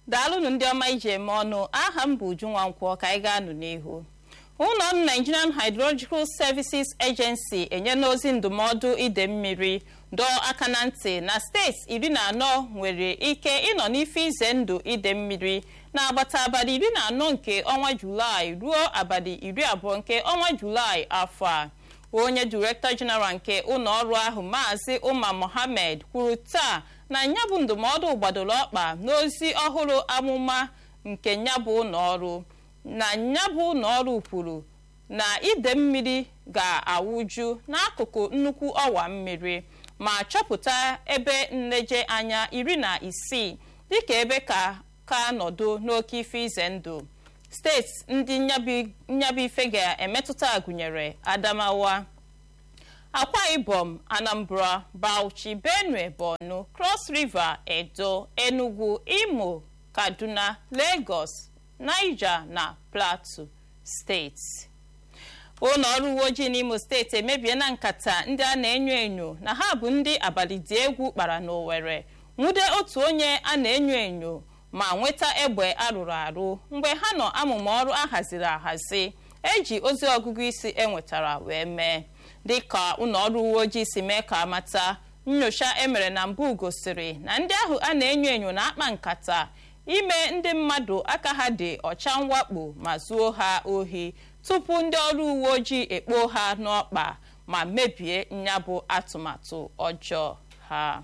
daalụnụ ndị ọma iji eme ọnụ aha m bụ Uju Nwankwọ ka anyị ga-anụ n'ihu ụlọ ọrụ Nigerian Hydrological Services Agency enyela ozi ndụmọdụ ide mmiri dọọ aka na ntị na steeti iri na anọ nwere ike ịnọ n'ife ize ndụ ide mmiri n'agbata abalị iri na anọ nke ọnwa Julaị ruo abalị iri abụọ nke ọnwa Julaị afọ a onye Director General nke ụlọ ọrụ ahụ Maazị Umar Mohammed kwuru taa na nyabụ ndụmọdụ gbadoro ọkpa n'ozi ọhụrụ amụma nke nyabụ ụlọọrụ na nyabụ ụlọọrụ kwuru na ide mmiri ga-awụju n'akụkụ nnukwu ọwa mmiri ma chọpụta ebe nleje anya iri na isii dịka ebe ka ka nọdụ n'oke ife ize ndụ steeti ndị nyabụ ife ga-emetụta gụnyere Adamawa Akwa Ibom Anambra Bauchi Benue Borno Cross River Edo Enugu Imo Kaduna Lagos Niger na Plateau steeti ụlọ ọrụ uwe ojii n'Imo steeti emebiela nkata ndị a na-enyo enyo na ha bụ ndị abalị dị egwu kpara n'Owerri nwude otu onye a na-enyo enyo ma nweta egbe arụrụ arụ mgbe ha nọ amụma ọrụ ahaziri ahazi eji ozi ọgụgụ isi enwetara wee mee dịka ụlọ ọrụ uwe ojii si mee ka amata nyocha emere na mbụ gosiri na ndị ahụ a na-enyo enyo na-akpa nkata ime ndị mmadụ aka ha dị ọcha mwakpo ma zuo ha ohi tupu ndị ọrụ uwe ojii ekpo ha n'ọkpa ma mebie nyabụ atụmatụ ọjọọ ha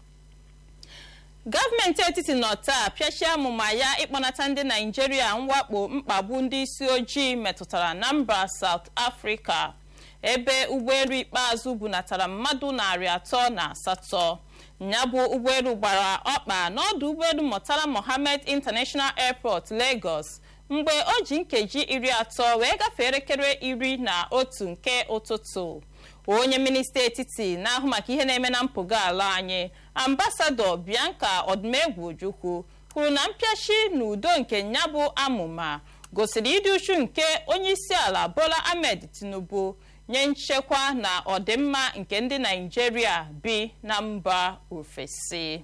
gọọmenti etiti nọ taa pịachie amụma ya ịkpọnata ndị naijiria mwakpo mkpagbu ndị isi ojii metụtara na mba South Africa ebe ụgbọelu ikpeazụ bunatara mmadụ narị atọ na asatọ nyabụ ụgbọelu gbara ọkpa n'ọdụ ụgbọelu Murtala Mohammed International Airport Lagos mgbe o ji nkeji iri atọ wee gafee elekere iri na otu nke ụtụtụ onye minista etiti na-ahụ maka ihe na-eme na mpụga ala anyị ambasadọ Bianca Odumegwu Ojukwu kwuru na mpịachi na udo nke nyabụ amụma gosiri ịdị uchu nke onyeisiala Bola Ahmed Tinubu nye nchekwa na ọdịmma nke ndị Naịjirịa bi na mba ofesi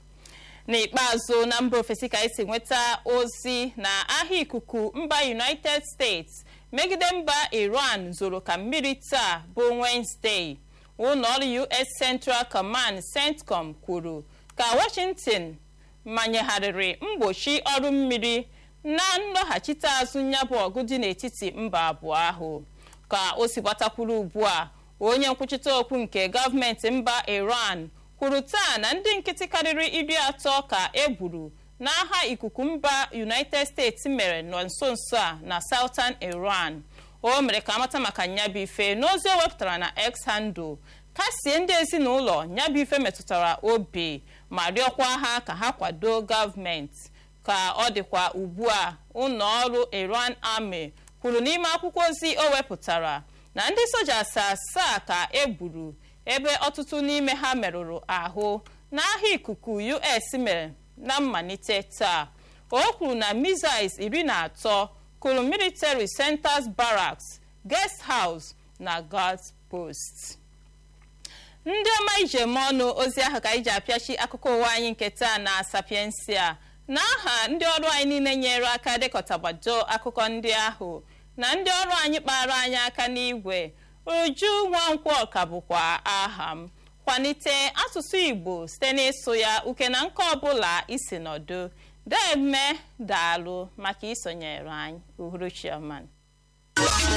n'ikpeazụ na mba ofesi ka esi nweta ozi na ahịa ikuku mba United States megide mba Iran zoro ka mmiri taa bụ Wednesday ụlọọrụ US Central Command CENTCOM kwuru ka Washington manyegharịrị mgbochi ọrụ mmiri na nlọghachite azụ nyabụ ọgụ dị n'etiti mba abụọ ahụ ka o si gbatakwuru ugbu a onye nkwuchite okwu nke gọọmenti mba Iran kwuru taa na ndị nkịtị karịrị iri atọ ka e gburu n'agha ikuku mba United States mere nọ nso nso a na Southern Iran o mere ka amata maka nyabụ ife n'ozi o wepụtara na X handle kasie ndị ezinụlọ nyabụ ife metụtara obi ma rịọkwa ha ka ha kwado gọọmenti ka ọ dịkwa ugbu a ụlọ ọrụ Iran Army kwuru n'ime akwụkwọ ozi o wepụtara na ndị soja asaa ka e gburu ebe ọtụtụ n'ime ha merụrụ ahụ n'agha ikuku US mere na mmalite taa o kwuru na missiles iri na atọ kụrụ military centers barracks guest house na guard post ndị ọma ijem ọnụ ozi ahụ ka anyị ji apịachi akụkọ ụwa anyị nke taa na sapiensia n'aha ndị ọrụ anyị niile nyere aka dekọtagbado akụkọ ndị ahụ na ndị ọrụ anyị kpara anyị aka n'igwe uju nwankwọ ka bụkwa aha m kwalite asụsụ igbo site n'ịsụ ya uke na nke ọbụla isi nọdụ deme daalụ maka isonyere anyị uhuruchi ọma